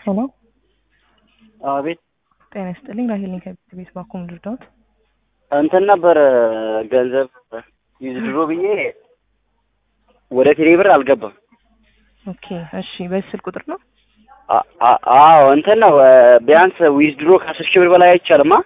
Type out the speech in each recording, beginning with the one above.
ሄሎ አቤት ጤና ይስጥልኝ። ራሄል ነኝ ከቤት ቤት ባኩም ልርዳዎት? እንትን ነበር ገንዘብ ይዝድሮ ብዬ ወደ ቴሌ ብር አልገባም። ኦኬ እሺ። በዚህ ስልክ ቁጥር ነው? አ- አ- አዎ እንትን ነው ቢያንስ ዊዝድሮ ከአስር ሺህ ብር በላይ አይቻልማ።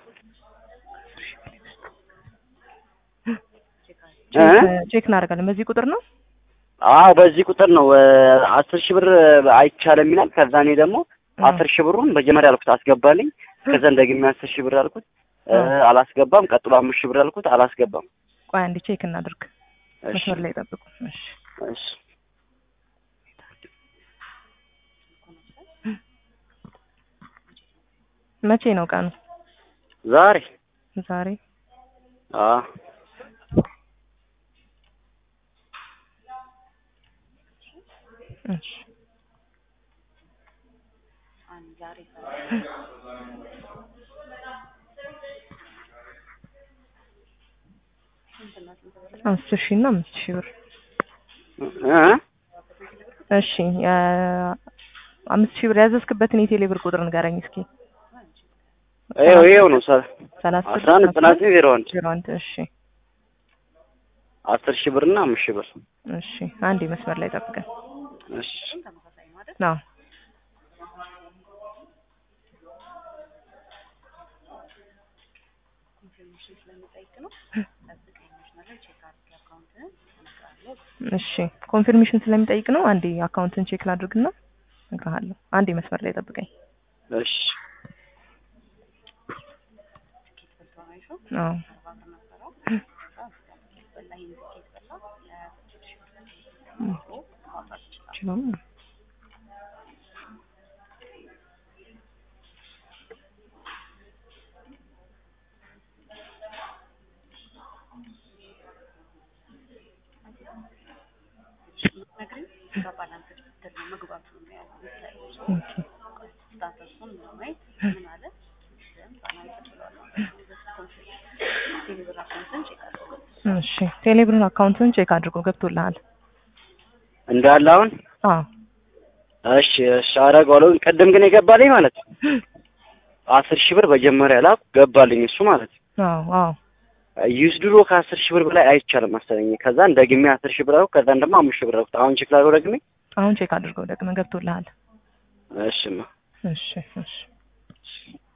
እ? ቼክ እናደርጋለን። በዚህ ቁጥር ነው? አዎ በዚህ ቁጥር ነው አስር ሺህ ብር አይቻልም ይላል። ከዛ እኔ ደግሞ አስር ሺህ ብሩን መጀመሪያ አልኩት አስገባልኝ። ከዛ እንደግሜ አስር ሺህ ብር አልኩት እ፣ አላስገባም። ቀጥሎ አምስት ሺህ ብር አልኩት አላስገባም። ቆይ አንዴ ቼክ እናድርግ። እሺ መስመር ላይ ጠብቁ። እሺ እሺ መቼ ነው ቀኑ? ዛሬ ዛሬ አዎ እሺ አስር ሺህ እና አምስት ሺህ ብር እ? እሺ የ- አምስት ሺህ ብር ያዘዝክበትን የቴሌ ብር ቁጥር ንገረኝ እስኪ። ይኸው ይኸው ነው ሰ- ሰላሳ አስራ አንድ ዘጠና ዘጠኝ ዜሮ አንድ ዜሮ አንድ እሺ አስር ሺህ ብር እና አምስት ሺህ ብር እሺ አንዴ መስመር ላይ ጠብቀን። እሺ አዎ እሺ ኮንፊርሜሽን ስለሚጠይቅ ነው። አንዴ አካውንትን ቼክ ላድርግና እነግርሃለሁ። አንዴ መስመር ላይ ጠብቀኝ። እሺ አዎ ይችላል። ኦኬ እሺ ቴሌብርን አካውንትን ቼክ አድርጎ ገብቶልሃል። እንዳለ አሁን አዎ እሺ እሺ አደርገዋለሁ። ቅድም ግን የገባልኝ ማለት ነው አስር ሺህ ብር መጀመሪያ ላኩ ገባልኝ እሱ ማለት ነው። አዎ አዎ ዩዝ ድሮ ከአስር ሺህ ብር በላይ አይቻልም መሰለኝ። ከዛ ደግሜ አስር ሺህ ብር አልኩ። ከዛን ደግሞ አምስት ሺህ ብር አልኩት። አሁን ቼክ ላድርገው ደግሜ። አሁን ቼክ አድርገው ደግመህ ገብቶልሃል። እሺማ እሺ እሺ